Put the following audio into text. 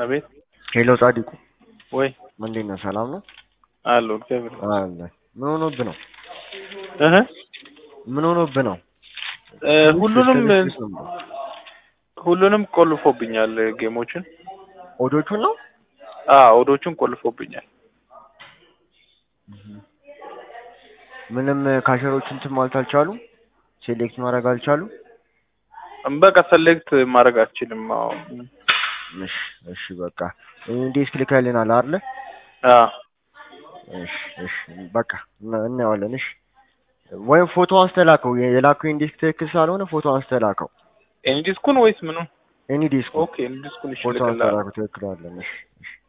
አቤት ሄሎ ጻዲቁ ወይ እንዴት ነህ? ሰላም ነው አሉ እግዚአብሔር አለ። ምን ሆኖብህ ነው? እህ ምን ሆኖብህ ነው? እ ሁሉንም ትንሽ ነው። ሁሉንም ቆልፎብኛል ጌሞችን ኦዶቹን ነው አ ኦዶቹን ቆልፎብኛል። ምንም ካሸሮች እንትን ማለት አልቻሉም። ሴሌክት ማድረግ አልቻሉም። በቃ ሰሌክት ማድረግ አልችልም። አዎ እሺ እሺ በቃ ኢንዴክስ ልከልናል አይደለ? አ እሺ እሺ በቃ እና- እናየዋለን። እሺ ወይም ፎቶ አንስተላከው የላከው ኢንዴክስ ትክክል ስላልሆነ ፎቶ አንስተላከው። ኤንዲስኩን ወይስ ምኑን? ኤኒ ዲስክ ኦኬ ኤንዲስኩን እሺ ፎቶ ልክልሃለሁ። አንስተላከው ትክክል አለን። እሺ እሺ